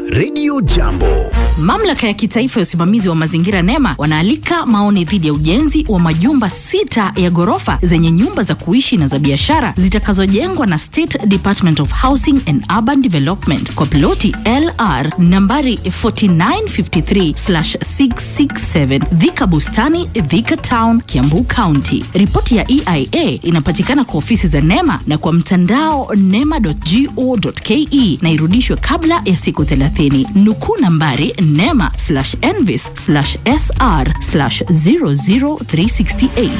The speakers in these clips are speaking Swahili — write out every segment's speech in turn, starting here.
Radio Jambo. Mamlaka ya kitaifa ya usimamizi wa mazingira NEMA wanaalika maoni dhidi ya ujenzi wa majumba sita ya ghorofa zenye nyumba za kuishi na za biashara zitakazojengwa na State Department of Housing and Urban Development kwa ploti LR nambari 4953/667 Dhika Bustani, Dhika Town, Kiambu County. Ripoti ya EIA inapatikana kwa ofisi za NEMA na kwa mtandao nema.go.ke na irudishwe kabla ya siku 30. Nukuu nambari nema envis sr 00368.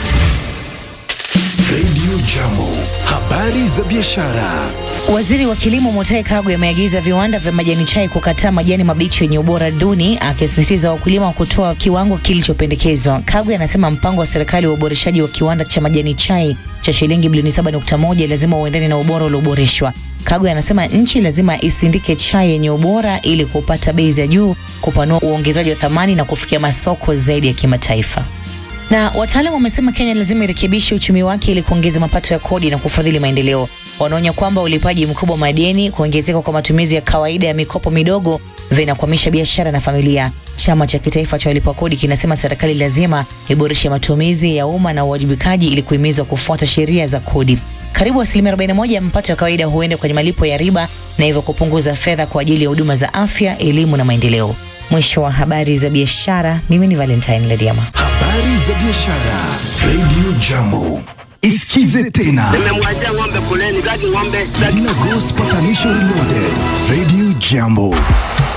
Radio Jambo. Habari za biashara. Waziri wa kilimo Mutahi Kagwe ameagiza viwanda vya majani chai kukataa majani mabichi yenye ubora duni, akisisitiza wakulima wa kutoa kiwango kilichopendekezwa. Kagwe anasema mpango wa serikali wa uboreshaji wa kiwanda cha majani chai cha shilingi bilioni 7.1 lazima uendane na ubora ulioboreshwa. Kagwe anasema nchi lazima isindike chai yenye ubora ili kupata bei za juu, kupanua uongezaji wa thamani na kufikia masoko zaidi ya kimataifa. Na wataalamu wamesema Kenya lazima irekebishe uchumi wake ili kuongeza mapato ya kodi na kufadhili maendeleo. Wanaonya kwamba ulipaji mkubwa wa madeni, kuongezeka kwa matumizi ya kawaida ya mikopo midogo vinakwamisha biashara na familia. Chama cha kitaifa cha walipa kodi kinasema serikali lazima iboreshe matumizi ya umma na uwajibikaji ili kuhimiza kufuata sheria za kodi. Karibu asilimia 41 ya mapato ya kawaida huenda kwenye malipo ya riba na hivyo kupunguza fedha kwa ajili ya huduma za afya, elimu na maendeleo. Mwisho wa habari za biashara. Mimi ni Valentine Lediama. Habari za biashara. Radio Jambo. Isikize tena. Nimemwachia ng'ombe kuleni, kati ng'ombe Dina Ghost Patanisho Reloaded. Radio Jambo.